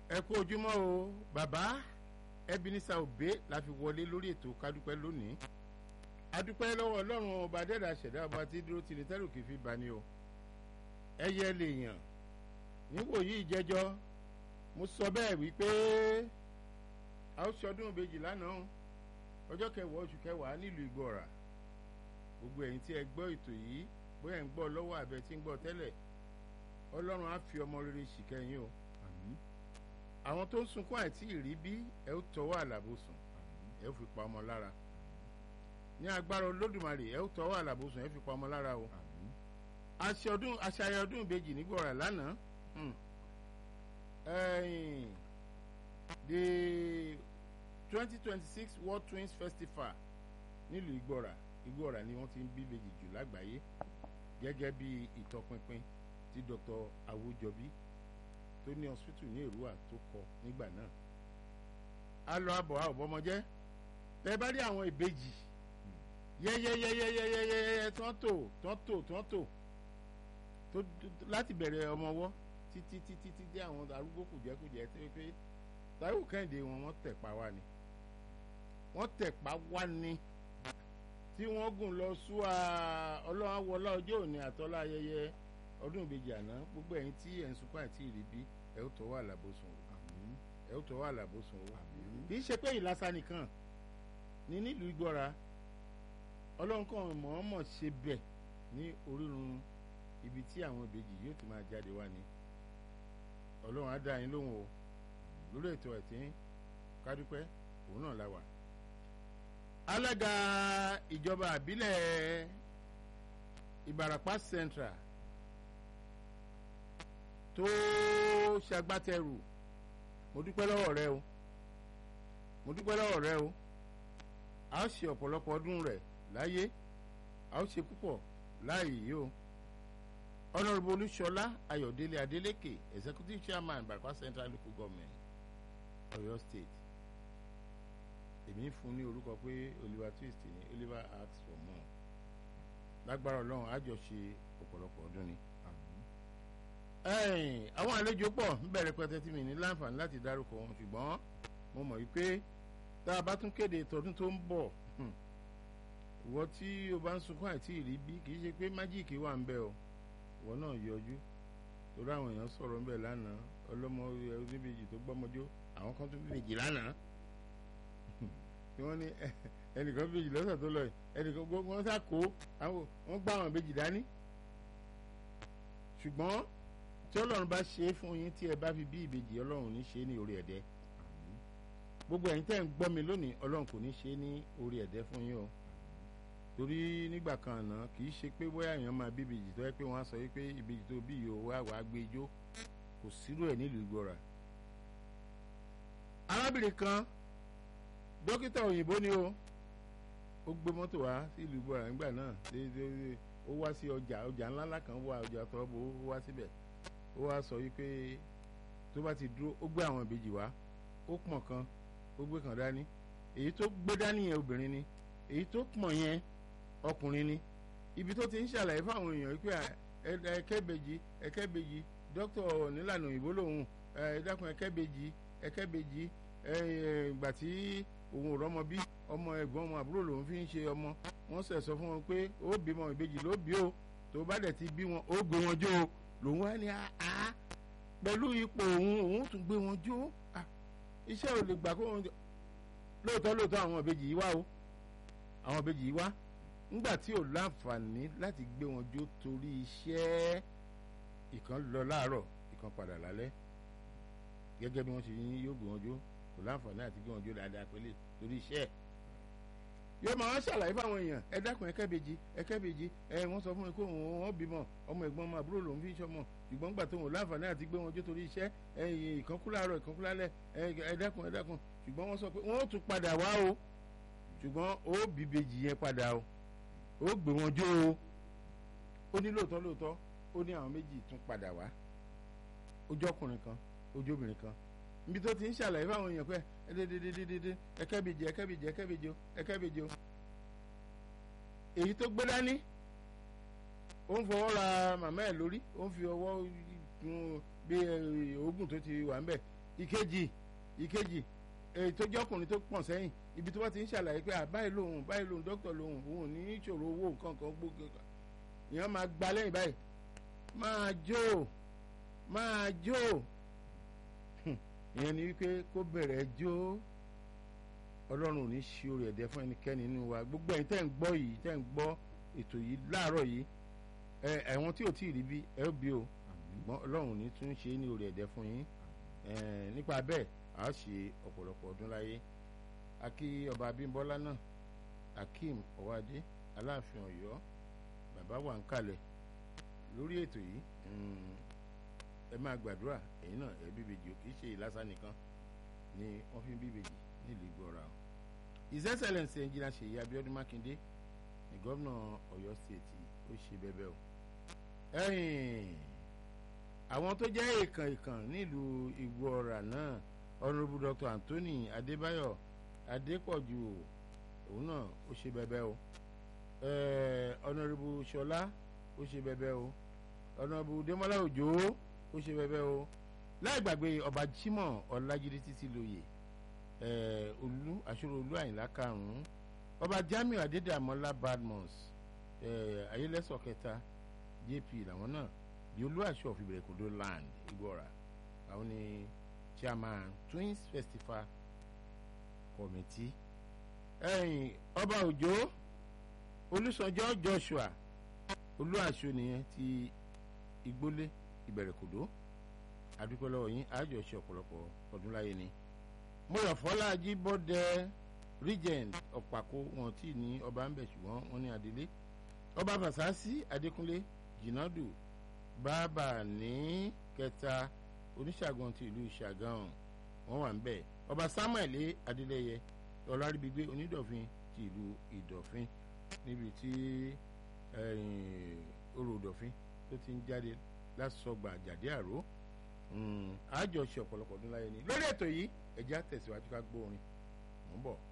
ẹ kú ojúmọ́ o bàbá Ebenezer Obey la fi wọlé lórí ètò kádúpẹ́ lónìí adúpẹ́ lọ́wọ́ ọlọ́run ọba dẹ́dà ṣẹ̀dá ọba tí dúró tì ní tẹ́lù kì í fi bani o ẹyẹ lèèyàn níwòyí ìjẹjọ́ mo sọ bẹ́ẹ̀ wípé a ó ṣọdún ìbejì lánàá ọjọ́ kẹwàá oṣù kẹwàá nílùú Ìgbọ̀rà gbogbo ẹ̀yin tí ẹ gbọ́ ètò yìí bóyá ń gbọ́ lọ́wọ́ àbẹ tí ń gbọ́ tẹ́lẹ̀ ọlọ́run á fi ọmọ rere ṣìkẹ́yìn o àmín àwọn tó ń sunkún àìtí ìrí bí ẹ ó tọwọ́ àlàbòsùn ẹ ó fi pa ọmọ lára ní agbára olódùmarè ẹ ó tọwọ́ àlàbòsùn ẹ fi pa ọmọ lára o àmín aṣọdún aṣayẹ ọdún ìbejì nígbọ̀rà lánàá hmm. ẹ̀yìn the twenty twenty six world twins festival nílùú ìgbọ̀rà ìgbọ̀rà ni wọ́n ti ń bí ìbejì jù lágbàáyé gẹ́gẹ́ bí ìtọpinpin tí dr awójọbí tó ní hospital ní èrúwà tó kọ nígbà náà a lọ àbọ̀ a ò bọ́mọjẹ́ tẹ́ bá rí àwọn ìbejì yẹ́yẹ́yẹ́yẹ́yẹ́yẹ́ tán tò tán tò tán tò tó láti bẹ̀rẹ̀ ọmọwọ́ títí títí títí àwọn arúgbó kùjẹ́kùjẹ́ tó pé Táíwò Kẹ́hìndé wọn wọ́n tẹ̀pa wá ni wọ́n tẹ̀pa wá ni tí wọ́n gùn lọ súwà ọlọ́run awọlá ọjọ́ òní àtọ́lá ayẹyẹ ọdún ìbejì àná gbogbo ẹ̀yin tí ẹ̀ ń sunkún àti ìrìbí ẹ̀ ó tọ́wọ́ àlàbòsùn o àmín ẹ̀ ó tọ́wọ́ àlàbòsùn o àmín kì í ṣe pé ìlàsà nìkan ní nílùú Ìgbọ́ra ọlọ́run kan mọ̀ọ́mọ̀ ṣe bẹ̀ ní orírun ibi tí àwọn ìbejì yóò ti máa jáde wá ni ọlọ́run á dá yín lóhùn o lórí ètò ẹ̀tí kádúpẹ́ òun náà la wà. alága ìjọba àbílẹ̀ Ìbàràpá Central tó ṣagbátẹrù mo dúpẹ́ lọ́wọ́ rẹ o mo dúpẹ́ lọ́wọ́ rẹ o a ó ṣe ọ̀pọ̀lọpọ̀ ọdún rẹ̀ láyé a ó ṣe púpọ̀ láàyè yìí o honourable olúṣọlá ayọ̀délé adélékè executive chairman Ìbàràpá Central local government Ọ̀yọ́ state èmi ń fún ní orúkọ pé Oliver Twist ní Oliver asks for more lágbára Ọlọ́run a jọ ṣe ọ̀pọ̀lọpọ̀ ọdún ni àmín ẹ̀yìn àwọn àlejò pọ̀ ń bẹ̀rẹ̀ pẹ́tẹ́ tí mi ní láǹfààní láti dárúkọ wọn ṣùgbọ́n mo mọ̀ wípé tá a bá tún kéde tọdún tó ń bọ̀ hmm, ìwọ tí o bá ń sunkún àti ìrí bí kì í ṣe pé májíìkì wà ń bẹ o ìwọ náà yọjú torí àwọn èèyàn sọ̀rọ̀ ń bẹ lánàá ọlọ́mọ oníbejì tó gbọ́mọjó àwọn kan tún bèjì lánàá tí wọ́n ní ẹnìkan bèjì lọ́sẹ̀ tó lọ yìí ẹnìkan gbogbo wọn sá kó àwọn wọn gbá àwọn bèjì dání ṣùgbọ́n tí ọlọ́run bá ṣe é fún yín tí ẹ bá fi bí ìbejì ọlọ́run ní ṣe é ní orí ẹ̀dẹ́ àmín gbogbo ẹ̀yin tẹ́ ń gbọ́ mi lónìí ọlọ́run kò ní ṣe é ní orí ẹ̀dẹ́ fún yín o torí nígbà kan àná kì í ṣe pé bóyá èèyàn máa bí ìbejì tó yẹ pé wọ́n á sọ wípé ìbejì tó bí yìí ó wá wàá gbé ijó kò sírò ẹ̀ nílùú Ìgbọ̀rà arábìnrin kan dókítà òyìnbó ni o ó gbé mọ́tò wá sí ìlú Ìgbọ̀rà nígbà náà dé- dé- dé- ó wá sí ọjà ọjà ńláńlá kan wá ọjà tọ́bù ó wá síbẹ̀ ó wá sọ wípé tó bá ti dúró ó gbé àwọn ìbejì wá ó pọ̀n kan ó gbé kan dání èyí tó gbé dání yẹn obìnrin ni èyí tó pọ̀n yẹn ọkùnrin ni ibi tó ti ń ṣàlàyé fáwọn èèyàn wípé à, ẹ- ẹ̀kẹ́bejì ẹ̀kẹ́bejì dókítà nílànà òyìnbó lòun ẹ ẹ dákun ẹ̀kẹ́bejì ẹ̀kẹ́bejì ẹ ẹ ìgbà tí òun ò rọ́mọ bí ọmọ ẹ̀gbọ́n ọmọ àbúrò lòun fi ń ṣe ọmọ wọ́n sẹ̀ sọ fún wọn pé ó bímọ ìbejì ló bí o tó bá dẹ̀ ti bí wọn ó gbé wọn jó o lòun wá ní àá pẹ̀lú ipò òun òun tún gbé wọn jó à, iṣẹ́ ò lè gbà kó wọn jọ lóòótọ́ lóòótọ́ àwọn ìbejì yìí wá o àwọn ìbejì yìí wá ńgbà tí ò láǹfààní láti gbé wọn jó torí iṣẹ́ ìkan lọ láàárọ̀ ìkan padà lálẹ́ gẹ́gẹ́ bí wọ́n ṣe yín yóò gbé wọn jó kò láǹfààní àti gbé wọn jó dáadáa pẹ̀lẹ́ torí iṣẹ́ ẹ̀ yóò máa wá ṣàlàyé fáwọn èèyàn ẹ dákun ẹ kẹ́bejì ẹ kẹ́bejì ẹ wọ́n sọ fún mi pé òun wọn bímọ ọmọ ẹ̀gbọ́n ọmọ àbúrò lòun fi ń ṣọmọ ṣùgbọ́n gbà tó wọn láǹfààní àti gbé wọn jó torí iṣẹ́ ẹ ìkan kú láàárọ̀ ìkan kú lálẹ́ ẹ ẹ dákun ẹ dákun ṣùgbọ́n wọ́n sọ pé wọ́n ó tún padà wá o ṣùgbọ́n ó bíbejì yẹn padà o ó gbé wọn jó o ó ní lóòótọ́ lóòótọ́ ó ní àwọn méjì tún padà wá ojú ọkùnrin kan ojú obìnrin kan níbi tó ti ń ṣàlàyé fáwọn èèyàn pé ẹdẹdẹdẹdẹdẹ ẹkẹbìjì ẹkẹbìjì ẹkẹbìjì o ẹkẹbìjì o èyí tó gbé dání ó ń fọwọ́ ra màmá ẹ̀ lórí ó ń fi ọwọ́ gun bí oògùn tó ti wà ń bẹ̀ ìkejì ìkejì èyí tó jọkùnrin tó pọ̀n sẹ́yìn ibi tó bá ti ń ṣàlàyé pé báyìí lòun báyìí lòun dókítà lòun òun ò ní ìṣòro owó nǹkan kan gbogbo ìyẹn máa gba lẹ́yìn báyìí máa jó máa jó ìyẹn ni wípé kó bẹ̀rẹ̀ jó ọlọ́run ò ní ṣe orí ẹ̀dẹ́ fún ẹnikẹ́ni nínú wa gbogbo ẹ̀yin tẹ́ ń gbọ́ yìí tẹ́ ń gbọ́ ètò yìí láàárọ̀ yìí ẹ ẹ̀wọ̀n tí ò tí ì rí bí ẹ ó bí o ṣùgbọ́n ọlọ́run ò ní tún ṣe é ní orí ẹ̀dẹ́ fún yín nípa bẹ́ẹ̀ a ó ṣe ọ̀pọ̀lọpọ̀ ọdún láyé akí ọba abímbọ́lá náà akeem ọwádé aláàfin ọ̀yọ́ bàbá wà ń kalẹ̀ lórí ètò yìí ẹ máa gbàdúrà ẹ̀yin náà ẹ bíbejì ò kì í ṣe ìlàsà nìkan ni wọ́n fi ń bíbejì nílùú ìgbọ́ra o his excellence engineer ṣèyí abiodun makinde ní gómìnà ọ̀yọ́ state ó ṣe bẹ́bẹ́ o ẹ̀yìn àwọn tó jẹ́ èèkàn èèkàn nílùú ìgbọ́ra náà honourable dr anthony adébáyọ̀ adépọ̀jù òun náà ó ṣe bẹ́bẹ́ o honourable ṣọlá ó ṣe bẹ́bẹ́ o honourable demola òjò ó ṣe bẹ́bẹ́ o láì gbàgbé ọba jimoh ọlájídé títí lóye olú àṣírò olú àyìnlá karùn-ún ọba jamiu adédàmọ́lá badmus ayélẹ́sọ̀ kẹta jp làwọn náà di olú àṣọ of ìbẹ̀rẹ̀kọ̀dọ̀ land igbóra àwọn ni chairman twins festival committee ẹ̀yìn ọba òjò olùsọjọ́ joshua olú àṣọ nìyẹn ti igbólé ìbẹ̀rẹ̀kọ̀dọ̀ adúpẹ́ lọ́wọ́ yín àjọṣe ọ̀pọ̀lọpọ̀ ọdún láyé ni mọ̀yọ̀fọ́lá jíbọ́dẹ regent ọ̀pàkó wọn tí ní ọba ń bẹ̀ ṣùgbọ́n wọn ní adelé ọba fasasi adékúnlé jìnàdù bàbá ní kẹta oníṣàgùn ti ìlú ṣàgàn wọn wà ń bẹ̀ ọba samuel adélẹyẹ ọláríbigbé onídọ̀fin ti ìlú ìdọ̀fin níbi tí orò ìdọ̀fin tó ti ń jáde lásọgbà jáde àró àjọṣe ọ̀pọ̀lọpọ̀ ọdún láyé ni lórí ètò yìí ẹ̀jẹ̀ àtẹ̀síwájú ká gbórin mò ń bọ̀.